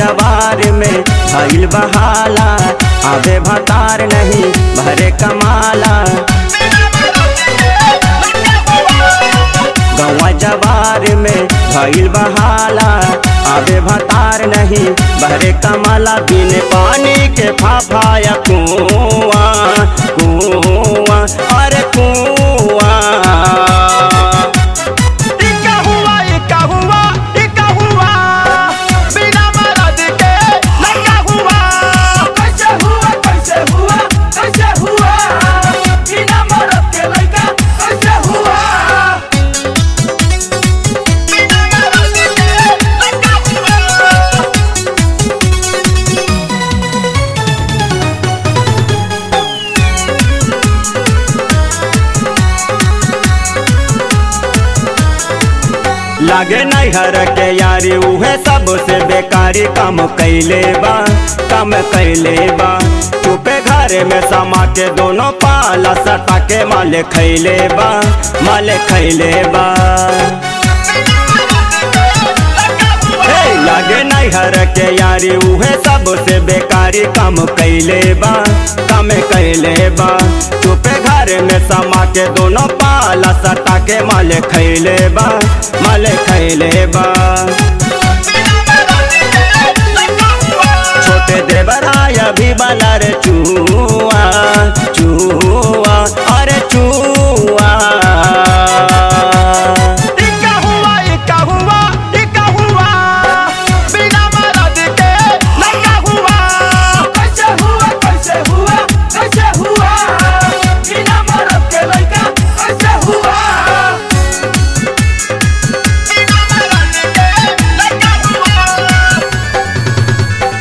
जवार में भइल बहाला आवे भतार नहीं भरे कमाला गौवा जवार में भइल बहाला आवे भतार नहीं भरे कमाला बिन पानी के फाफाया कुआ कुआ अरे कुआ इका हुआ इका हुआ इका हुआ बिना मरद के लड़का हुआ कैसे हुआ कैसे हुआ कैसे हुआ बिना मरद के लड़का कैसे हुआ बिना मरद के लड़का हुआ लागे नैहर के यारी उहे सबसे बेकारी काम कैले बा काम कैले बा चुपे घर में समा के दोनों पाला सटा के माले खैले बा माले खैले बा हे लागे नैहर के यारी उहे सबसे बेकारी काम कैले बा काम कैले बा चुपे घर में समा के दोनों पाला सटा के माले खैले बा माले खैले बा छोटे देवराया भी बना रे चुआ चुआ अरे चुआ इका हुआ इका हुआ इका हुआ बिना मरद के लड़का हुआ कैसे हुआ कैसे हुआ कैसे हुआ बिना मरद के लड़का कैसे हुआ बिना मरद के लड़का हुआ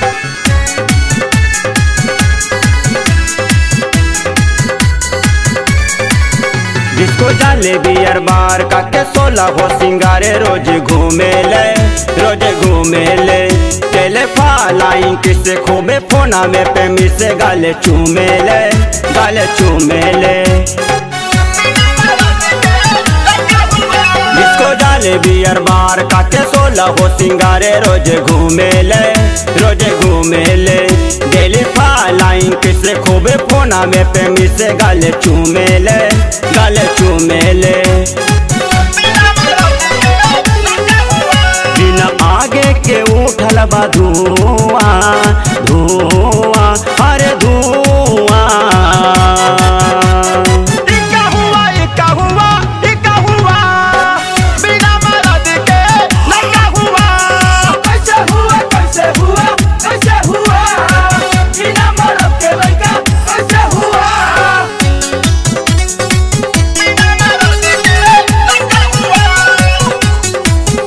जिसको जाले बियर बार का के सोलह हो सिंगारे रोज घूमे ले रोज घूमे ले चले फालाई किसे खूबे फोना में पे मिसे गाले चूमे ले गाले चूमे ले जिसको जाले बियर बार का के सोलह हो सिंगारे रोज घूमे ले रोज घूमे ले डेली फालाई किसे खूबे फोना में पे मिसे गाले चूमे ले गाले चूमे ले बिना आगे के उठल बा धुआं धुआं अरे धुआं इका हुआ इका हुआ इका हुआ बिना मरद के लड़का हुआ कैसे हुआ कैसे हुआ कैसे हुआ बिना मरद के लड़का कैसे हुआ बिना मरद के लड़का हुआ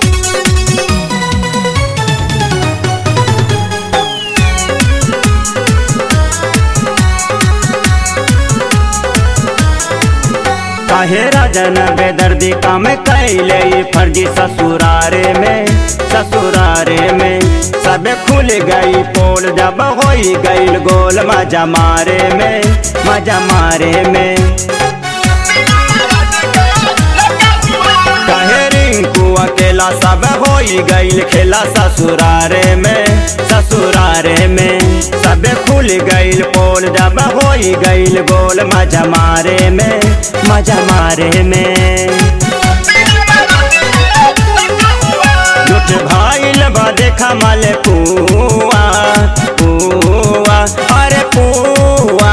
काहे राजन बेदर्दी काम कैले ई फर्जी ससुरारे में ससुरारे में सब खुल गई पोल जब होई गईल गोल मजा मारे में मजा मारे में काहे रिंकू अकेला सब होई गईल खेला ससुरारे में ससुरारे में सब खुल गईल पोल जब होई गईल गोल मजा मारे में मजा मारे में लुट भाईल बा देखा माले पुआ पुआ अरे पुआ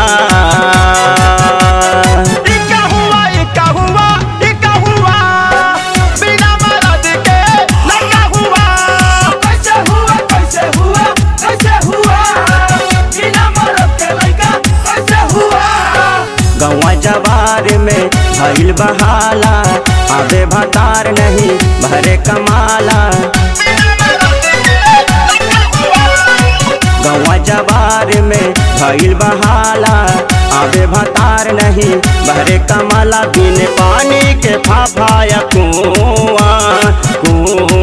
इका हुआ इका हुआ इका हुआ बिना मरद के लड़का हुआ कैसे हुआ कैसे हुआ कैसे हुआ बिना मरद के लड़का कैसे हुआ गौवा जवार में भइल बहाला आवे भतार नहीं भरे कमाला गौवा जवार में भइल बहाला आवे भतार नहीं भरे कमाला बिन पानी के फाफाया कुआ कुआ